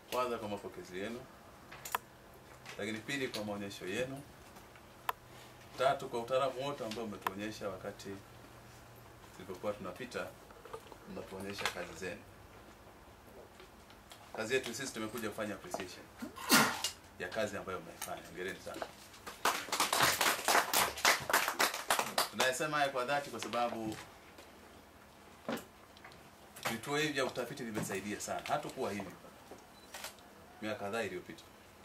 kwanza kwa mapokezi yenu, lakini pili kwa maonyesho yenu, tatu kwa utaalamu wote ambao umetuonyesha wakati tulipokuwa tunapita, mnatuonyesha kazi zenu. Kazi yetu sisi tumekuja kufanya appreciation ya kazi ambayo mnaifanya. Hongereni sana. Tunayesema haya kwa dhati kwa sababu vituo hivi vya utafiti vimesaidia sana, hatukuwa hivi miaka kadhaa iliyopita.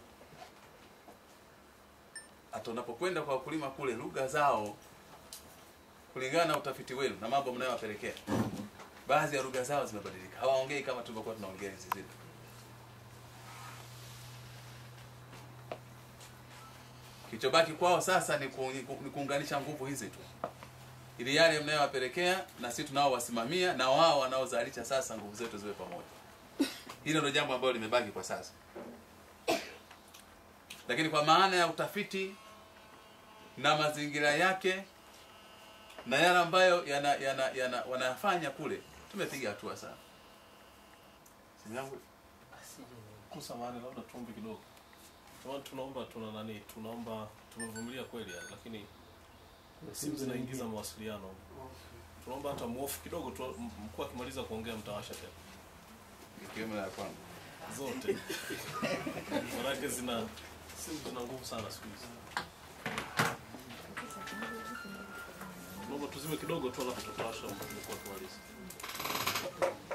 Hata unapokwenda kwa wakulima kule, lugha zao kulingana na utafiti wenu na mambo mnayowapelekea, baadhi ya lugha zao zimebadilika, hawaongei kama tulivyokuwa tunaongea hizi zetu. Kilichobaki kwao sasa ni, ku, ni, ku, ni kuunganisha nguvu hizi tu ili yale mnayowapelekea na sisi tunaowasimamia na wao wanaozalisha sasa nguvu zetu ziwe pamoja. Hilo ndio jambo ambalo limebaki kwa sasa, lakini kwa maana ya utafiti na mazingira yake na yale ambayo yana, yana, yana, wanayafanya kule, tumepiga hatua sana. Simu yangu Kusamani, labda tuombe kidogo. Jamani, tunaomba tuna nani, tunaomba tumevumilia kweli, yani, lakini simu zinaingiza mawasiliano. Tunaomba hata muofu kidogo tu, m- mkuu akimaliza kuongea mtawasha tena ikiwemo na ya kwangu. zote, manake zina simu zina nguvu sana siku hizi. Tunaomba tuzime kidogo tu, alafu tutawasha mkuu akimaliza.